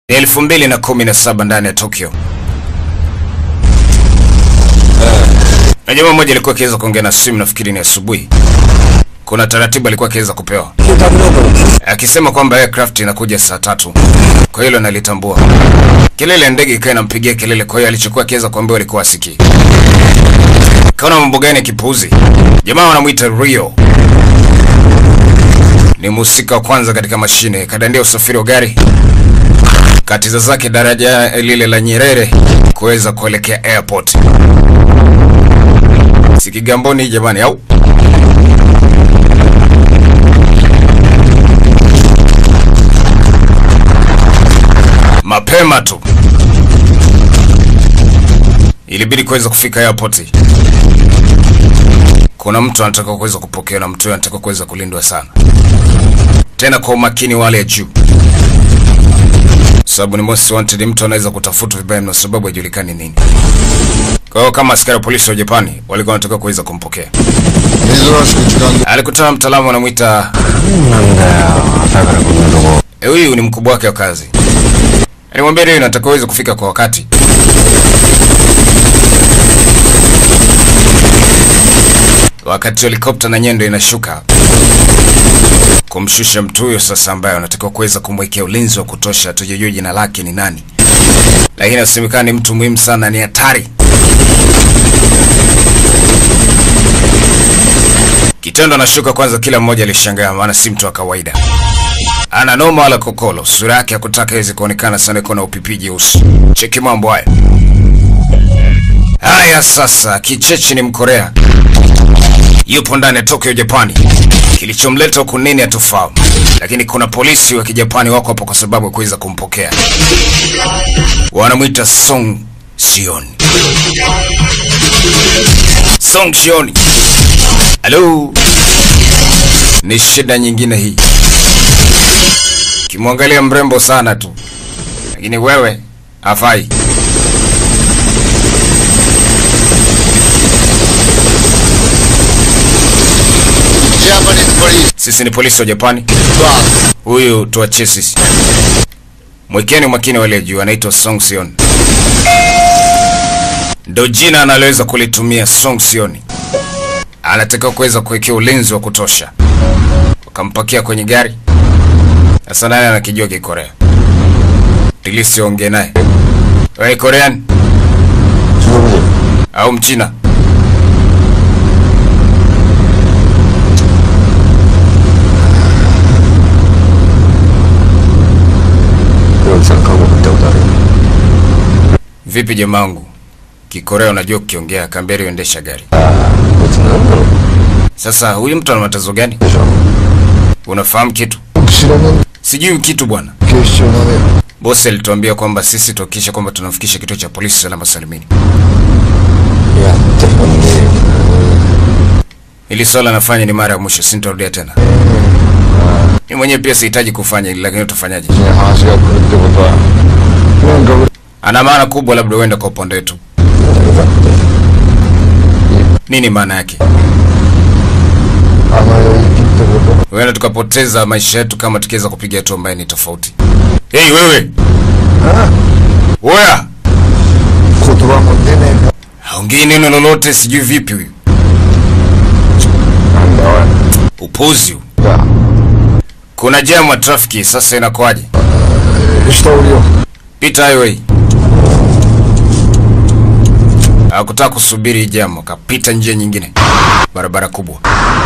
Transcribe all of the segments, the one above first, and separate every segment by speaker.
Speaker 1: Ni elfu mbili na kumi na saba ndani ya Tokyo. Na jamaa mmoja alikuwa akiweza kuongea na simu, nafikiri ni asubuhi. Kuna taratibu alikuwa akiweza kupewa akisema kwamba aircraft inakuja saa tatu, kwa hilo nalitambua. Kelele ya ndege ikawa inampigia kelele, kwa hiyo alichokuwa akiweza kuambiwa alikuwa asikii. Kaona mambo gani ya kipuuzi. Jamaa wanamwita Rio, ni mhusika wa kwanza katika mashine, kadandia usafiri wa gari katiza zake daraja lile la Nyerere kuweza kuelekea airport. Si Kigamboni jamani, au mapema tu ilibidi kuweza kufika airport. Kuna mtu anataka kuweza kupokea na mtu huyo anataka kuweza kulindwa sana, tena kwa umakini wale ya juu sababu ni most wanted, mtu anaweza kutafutwa vibaya mno sababu haijulikani nini. Kwa hiyo kama askari wa polisi wa Japani walikuwa wanataka kuweza kumpokea,
Speaker 2: 珍しく時間
Speaker 1: alikutana na mtaalamu anamwita
Speaker 3: なんだよ朝からこんなとこ
Speaker 1: eh, huyu ni mkubwa wake wa kazi. Alimwambia leo nataka uweze kufika kwa wakati. Wakati helikopta na nyendo inashuka kumshusha mtu huyo sasa, ambaye anatakiwa kuweza kumwekea ulinzi wa kutosha, tujajua jina lake ni nani, lakini asemekana ni mtu muhimu sana, ni hatari. Kitendo anashuka kwanza, kila mmoja alishangaa, maana si mtu wa kawaida, ana noma wala kokolo. Sura yake hakutaka iweze kuonekana sana, iko na upipi jeusi. Cheki mambo haya haya. Sasa kichechi ni Mkorea, yupo ndani ya Tokyo, Japani. Kilichomleta huku nini hatufahamu, lakini kuna polisi wa kijapani wako hapo kwa sababu ya kuweza kumpokea. Wanamwita Song Shion. Song Shion. Halo, ni shida nyingine hii. Kimwangalia mrembo sana tu, lakini wewe hafai.
Speaker 2: Japanese police
Speaker 1: Sisi ni polisi wa Japani.
Speaker 2: boss.
Speaker 1: Huyu tuachie sisi. Mwekeni makini wale juu, anaitwa Song Sion. Ndo jina analoweza kulitumia Song Sion. Anataka kuweza kuwekea ulinzi wa kutosha. Wakampakia kwenye gari. Sasa naye anakijua Kikorea. Tilisi ongee naye. Wewe Korean
Speaker 3: 중국인
Speaker 1: au Mchina?
Speaker 3: 여기서 가고 그때고 다르
Speaker 1: Vipi jamangu? Kikorea unajua kukiongea, kamberi uendesha gari.
Speaker 3: 베트남
Speaker 1: Sasa huyu mtu ana matatizo gani?
Speaker 3: 그죠
Speaker 1: Unafahamu kitu?
Speaker 2: 혹시라면
Speaker 1: Sijui kitu bwana.
Speaker 2: 警視庁まで
Speaker 1: Bosi alituambia kwamba sisi tuhakikishe kwamba tunamfikisha kituo cha polisi salama salimini.
Speaker 3: 야 대표님
Speaker 1: Hili swala nafanya ni mara ya mwisho, sintarudia tena. Mimi mwenyewe pia sihitaji kufanya hili, lakini utafanyaje?
Speaker 2: 그냥 하나씩가 그럴 때보다 그냥 그
Speaker 1: Ana maana kubwa, labda uende kwa upande wetu. Nini maana yake?
Speaker 2: 아마요 있기 때보다
Speaker 1: Huenda tukapoteza maisha yetu kama tukiweza kupiga hatua ambayo ni tofauti. Hey, wewe oya,
Speaker 2: 고도가 못 되네.
Speaker 1: haongei neno lolote, sijui vipi huyu
Speaker 2: 안 나와.
Speaker 1: upuzi huu.
Speaker 2: 야,
Speaker 1: Kuna jamu ya trafiki, sasa inakuwaje?
Speaker 2: 시다 우리요.
Speaker 1: Pita highway. Hakutaka kusubiri hii jamu, akapita njia nyingine, barabara kubwa.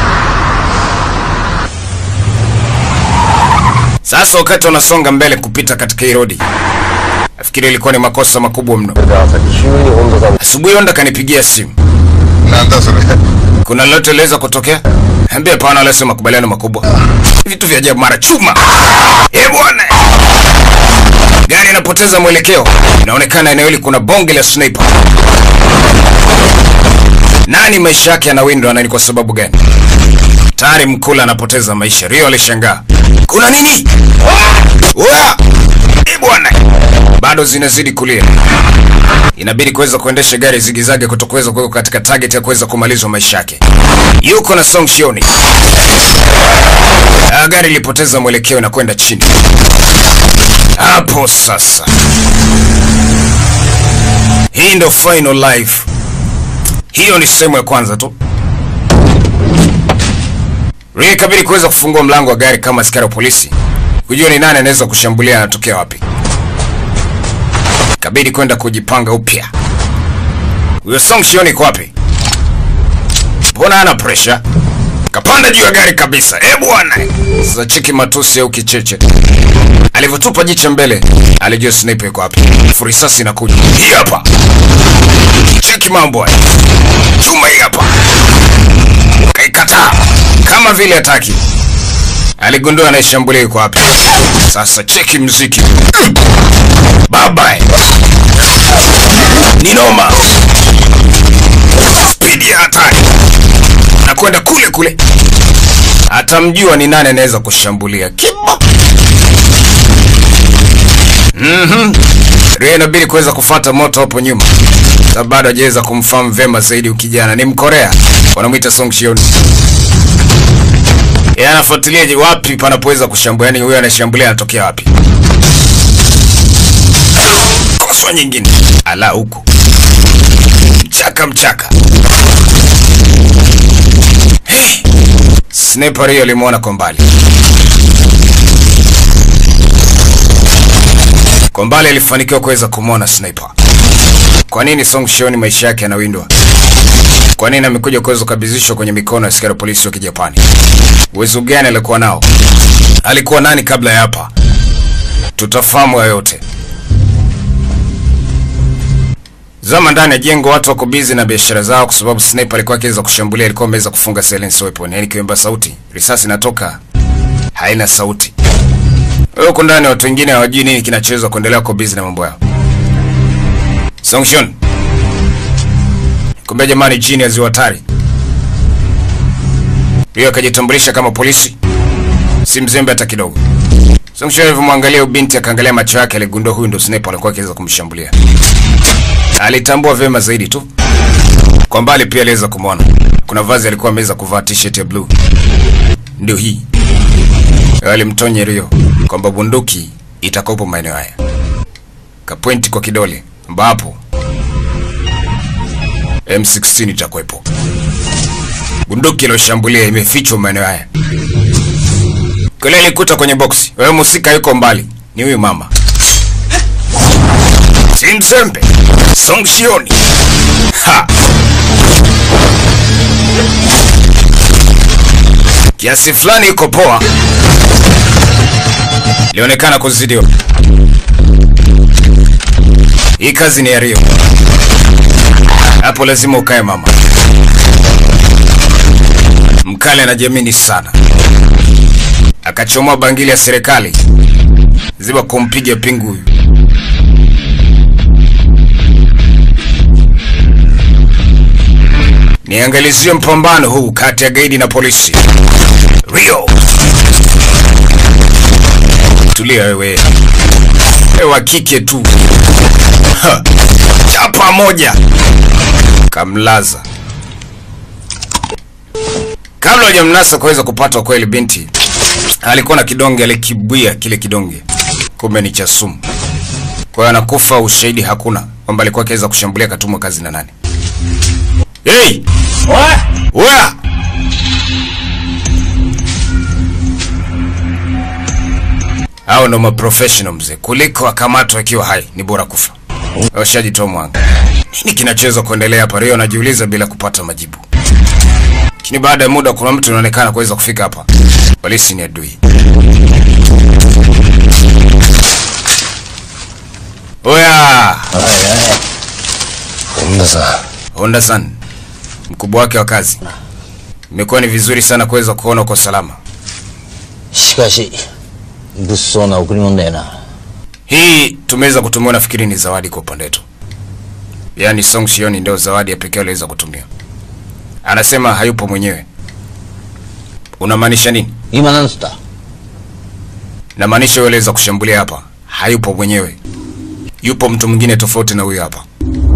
Speaker 1: Sasa wakati wanasonga mbele kupita katika hii rodi, nafikiri ilikuwa ni makosa makubwa mno.
Speaker 3: 내가 기운이 온도가
Speaker 1: Asubuhi Onda kanipigia simu,
Speaker 2: 난다 소리.
Speaker 1: kuna lolote liweza kutokea? Ambia hapana, wala sio makubaliano makubwa, vitu vya ajabu, mara chuma. Eh bwana, gari inapoteza mwelekeo, inaonekana eneo hili kuna bonge la sniper. Nani maisha yake yanawindwa na ni kwa sababu gani? Tayari mkula anapoteza maisha. Rio alishangaa, kuna nini? Wa! Eh bwana, bado zinazidi kulia inabidi kuweza kuendesha gari zigizage kutokuweza kuweka katika target ya kuweza kumalizwa maisha yake. Yuko na Song Shioni. Ah, gari lilipoteza mwelekeo na kwenda chini. Hapo sasa, hii ndo final life. Hiyo ni sehemu ya kwanza tu. Ria ikabidi kuweza kufungua mlango wa gari kama askari wa polisi kujua ni nani anaweza kushambulia, anatokea wapi. Kabidi kwenda kujipanga upya. Huyo Song Shion iko wapi? Mbona ana pressure? Kapanda juu ya gari kabisa. Eh bwana. Sasa cheki matusi au kicheche. Alivyotupa jicho mbele, alijua sniper iko wapi. Furisasi inakuja. Hii hapa. Cheki mambo haya. Chuma hii hapa. Kaikataa kama vile hataki. Aligundua anayeshambulia yuko wapi. Sasa cheki mziki. Baba. Ni noma. Spidi ya hatari. Na kwenda kule kule. Atamjua ni nani anaweza kushambulia. Kibo. Mhm. Ria inabidi kuweza kufata moto hapo nyuma. Sababu bado hajaweza kumfahamu vema zaidi ukijana. Ni Mkorea. Wanamwita Song Shion. Yeye anafuatilia je, wapi panapoweza kushambulia, yani huyo anashambulia anatokea wapi? Koswa nyingine. Ala huko. Mchaka mchaka. Hey. Sniper hiyo alimwona kwa mbali. Kwa mbali alifanikiwa kuweza kumwona sniper. Kwa nini Song Shion maisha yake yanawindwa? Kwa nini amekuja kuweza kukabidhishwa kwenye mikono ya askari polisi wa Kijapani? Uwezo gani alikuwa nao? Alikuwa nani kabla ya hapa? Tutafahamu hayo yote. Zama ndani ya jengo, watu wako busy na biashara zao, kwa sababu sniper alikuwa akiweza kushambulia, alikuwa ameweza kufunga silence weapon, yani kiwemba sauti, risasi inatoka haina sauti. Wewe uko ndani, watu wengine hawajui nini kinachoweza kuendelea, kwa busy na mambo yao. Songshon, kumbe jamani, chini ya ziwa hatari hiyo akajitambulisha kama polisi, si mzembe hata kidogo. Songshon alivyomwangalia ubinti, akaangalia macho yake, aligundua huyu ndo sniper alikuwa akiweza kumshambulia. Alitambua vyema zaidi tu. Kwa mbali pia aliweza kumwona. Kuna vazi alikuwa ameweza kuvaa t-shirt ya blue. Ndio hii. Alimtonya Rio kwamba bunduki itakopo maeneo haya. Kapointi kwa kidole ambapo M16 itakuwepo. Bunduki iliyoshambulia imefichwa maeneo haya. Kule alikuta kwenye boksi. Wewe musika yuko mbali. Ni huyu mama. Si mzembe. Song Shioni. Ha. Kiasi fulani iko poa. Lionekana kuzidiwa. Hii kazi ni ya Rio. Hapo lazima ukae mama. Mkale anajiamini sana. Akachomoa bangili ya serikali. Ziba kumpiga pingu huyu. Niangalizie mpambano huu kati ya gaidi na polisi. Rio. Tulia wewe. Wewe wa kike tu. Ha. Chapa moja. Kamlaza. Kabla hajamnasa kuweza kupata kweli binti alikuwa na kidonge alikibwia kile kidonge. Kumbe ni cha sumu. Kwa hiyo anakufa, ushahidi hakuna kwamba alikuwa akiweza kushambulia katumwa kazi na nani. Hey! Oya! Hao ndo maprofessional mzee, kuliko akamatwa akiwa hai, ni bora kufa. Washajitoa mwanga. Nini kinachoweza kuendelea hapa? Rio anajiuliza bila kupata majibu. Lakini baada ya muda, kuna mtu anaonekana kuweza kufika hapa. Polisi ni adui. Oya!
Speaker 3: Honda sa
Speaker 1: Honda san, mkubwa wake wa kazi. Imekuwa ni vizuri sana kuweza kuona uko salama.
Speaker 3: しかし物騒な贈り物だよな
Speaker 1: Hii tumeweza kutumiwa, nafikiri ni zawadi kwa upande wetu. Yaani Song Shioni ndio zawadi ya pekee aliweza kutumia. Anasema hayupo mwenyewe. Unamaanisha nini?
Speaker 3: 今なんつった
Speaker 1: Namaanisha yule aliweza kushambulia hapa hayupo mwenyewe, yupo mtu mwingine tofauti na huyu hapa.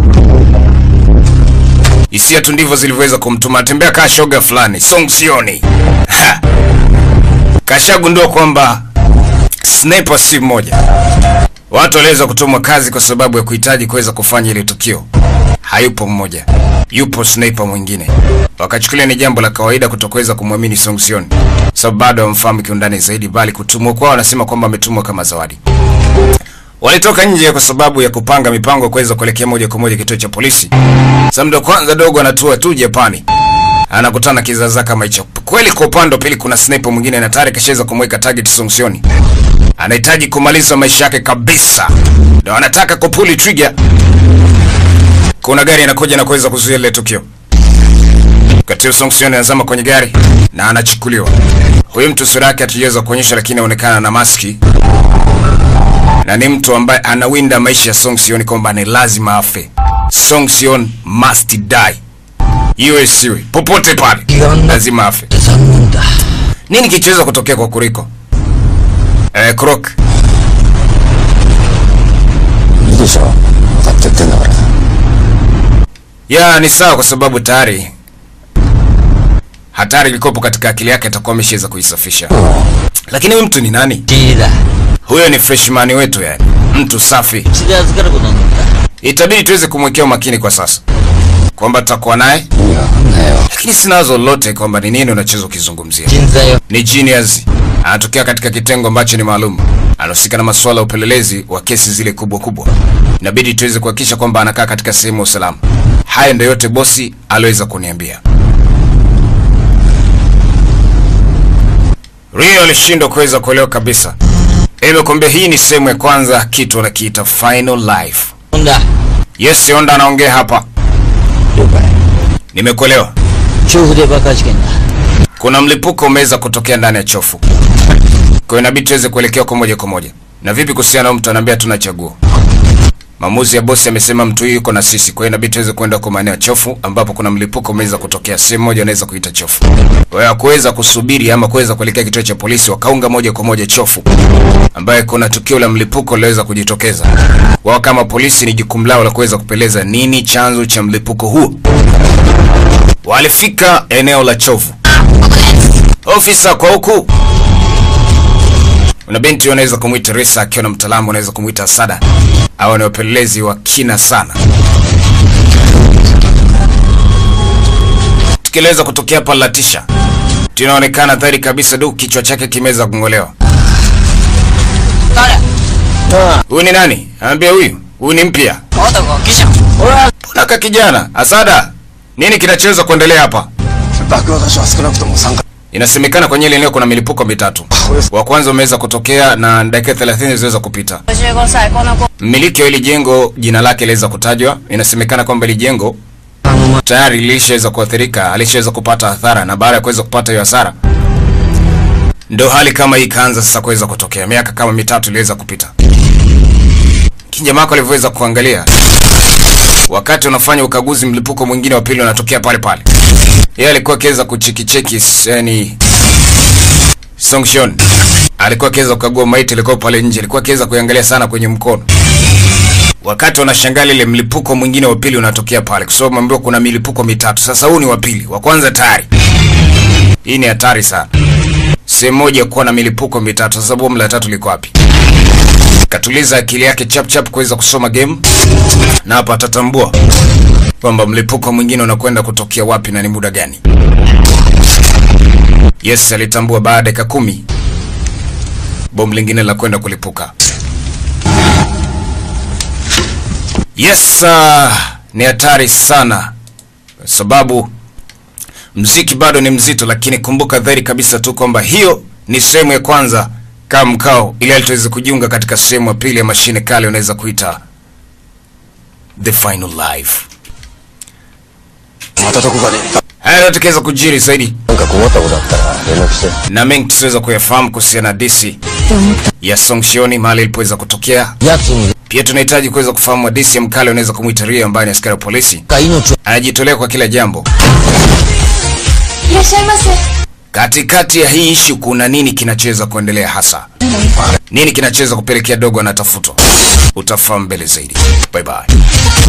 Speaker 1: Hisia tu ndivyo zilivyoweza kumtuma atembea kaa shoga fulani. Song Shioni Ha! kashagundua kwamba sniper si mmoja. Watu waliweza kutumwa kazi kwa sababu ya kuhitaji kuweza kufanya ile tukio. Hayupo mmoja, yupo sniper mwingine. Wakachukulia ni jambo la kawaida kutokoweza kumwamini Song Sion, sababu bado hawamfahamu kiundani zaidi, bali kutumwa kwao wanasema kwamba ametumwa kama zawadi. Walitoka nje kwa sababu ya kupanga mipango ya kuweza kuelekea moja kwa moja kituo cha polisi. Sasa ndo kwanza dogo anatua tu Japani, anakutana kizaza kama hicho. Kweli kwa upande wa pili kuna sniper mwingine na tayari kashaweza kumweka target Song Sion. Anahitaji kumaliza maisha yake kabisa, ndio anataka kupuli trigger. Kuna gari inakuja na kuweza kuzuia ile tukio. Wakati Song Sion anazama kwenye gari na anachukuliwa. Huyu mtu sura yake hatujaweza kuonyesha, lakini anaonekana na maski na ni mtu ambaye anawinda maisha ya Song Sion kwamba ni lazima afe. Song Sion must die, iwe siwe popote pale, lazima afe.
Speaker 3: 残念だ
Speaker 1: Nini kichoweza kutokea kwa Kuriko? Eh, Krok,
Speaker 3: いいでしょ分かって言ってんだから
Speaker 1: ya ni sawa, kwa sababu tayari hatari ilikopo katika akili yake, atakuwa ameshaweza kuisafisha. Lakini huyu mtu ni nani?
Speaker 3: いいだ
Speaker 1: Huyo ni freshman wetu, yani mtu safi.
Speaker 3: うちで預かることになっ
Speaker 1: Itabidi tuweze kumwekea umakini kwa sasa, kwamba tutakuwa naye,
Speaker 3: た意味わかんないよ
Speaker 1: lakini sina wazo lolote kwamba ni nini unachoweza ukizungumzia.
Speaker 3: 人材よ
Speaker 1: Ni genius, anatokea katika kitengo ambacho ni maalum, anahusika na masuala ya upelelezi wa kesi zile kubwa kubwa. Inabidi tuweze kuhakikisha kwamba anakaa katika sehemu ya usalama. Haya ndio yote bosi aliweza kuniambia. Rio alishindwa kuweza kuelewa kabisa. Imekwambia hii ni sehemu ya kwanza, kitu anakiita final life.
Speaker 3: ほんだ
Speaker 1: Yes, Honda anaongea hapa.
Speaker 3: 了解
Speaker 1: Nimekuelewa.
Speaker 3: 調布で爆破事件だ
Speaker 1: Kuna mlipuko umeweza kutokea ndani ya chofu, kwa hiyo inabidi tuweze kuelekea kwa moja kwa moja. Na vipi kuhusiana na mtu anaambia tuna chaguo? Maamuzi ya bosi amesema mtu huyu yuko na sisi, kwa hiyo inabidi tuweze kwenda kwa maeneo ya chofu ambapo kuna mlipuko umeweza kutokea sehemu moja, anaweza kuita chofu. Kwa hiyo hakuweza kusubiri ama kuweza kuelekea kituo cha polisi, wakaunga moja kwa moja chofu, ambaye kuna tukio la mlipuko liliweza kujitokeza. Wao kama polisi ni jukumu lao la kuweza kupeleza nini chanzo cha mlipuko huo. Walifika eneo la chovu. Ofisa kwa huku. Una binti unaweza kumwita Risa, akiwa na mtaalamu unaweza kumwita Sada. Hawa ni wapelelezi wa kina sana. Tukieleza kutokea hapa Latisha, tunaonekana dhahiri kabisa du kichwa chake kimeweza kung'olewa. Huyu ni nani? Anambia huyu, huyu ni mpya.
Speaker 3: まだガキじゃんほら
Speaker 1: Mbona ka kijana? Asada, nini kinachoweza kuendelea hapa?
Speaker 2: 爆破箇所は少なくとも3か
Speaker 1: Inasemekana kwenye ile eneo kuna milipuko mitatu. Wa kwanza umeweza kutokea na dakika 30 ziliweza kupita.
Speaker 4: 55歳この子
Speaker 1: Mmiliki wa hili jengo jina lake liweza kutajwa. Inasemekana kwamba hili jengo tayari lilishaweza kuathirika, alishaweza kupata hasara, na baada ya kuweza kupata hiyo hasara, ndo hali kama hii ikaanza sasa kuweza kutokea. Miaka kama mitatu iliweza kupita. Kijamaa wako alivyoweza kuangalia, wakati unafanya ukaguzi, mlipuko mwingine wa pili unatokea pale pale. Yeye alikuwa akiweza kuchekicheki, yani Songshon alikuwa akiweza kukagua maiti ilikuwa pale nje, alikuwa akiweza kuiangalia sana kwenye mkono. Wakati wanashangaa ile mlipuko mwingine wa pili unatokea pale, kwa sababu ambiwa kuna milipuko mitatu. Sasa huu ni wa pili, wa kwanza tayari. Hii ni hatari sana, sehemu moja kuwa na milipuko mitatu. Sasa bomu la tatu liko wapi? Katuliza akili yake chap chap kuweza kusoma game, na hapa atatambua kwamba mlipuko mwingine unakwenda kutokea wapi na ni muda gani. Yes, alitambua baada ya dakika kumi bomu lingine la kwenda kulipuka. Yes, uh, ni hatari sana kwa sababu mziki bado ni mzito, lakini kumbuka dhahiri kabisa tu kwamba hiyo ni sehemu ya kwanza kama mkao, ili tuweze kujiunga katika sehemu ya pili ya mashine kale, unaweza kuita the final life.
Speaker 3: またどこかで
Speaker 1: Haya yanatokeza kujiri zaidi
Speaker 3: なんか困ったことあったら連絡して
Speaker 1: na mengi tusiweza kuyafahamu kuhusiana na disi ya Songshioni mahali ilipoweza kutokea.
Speaker 3: やつに
Speaker 1: Pia tunahitaji kuweza kufahamu hadisi ya mkale unaweza kumwita Rio ambaye ni askari wa polisi,
Speaker 3: が命を
Speaker 1: anajitolea kwa kila jambo.
Speaker 4: いらっしゃいませ
Speaker 1: Katikati ya hii ishu kuna nini kinachoweza kuendelea hasa? Nini kinachoweza kupelekea dogo anatafutwa? Utafahamu mbele zaidi. Bye bye.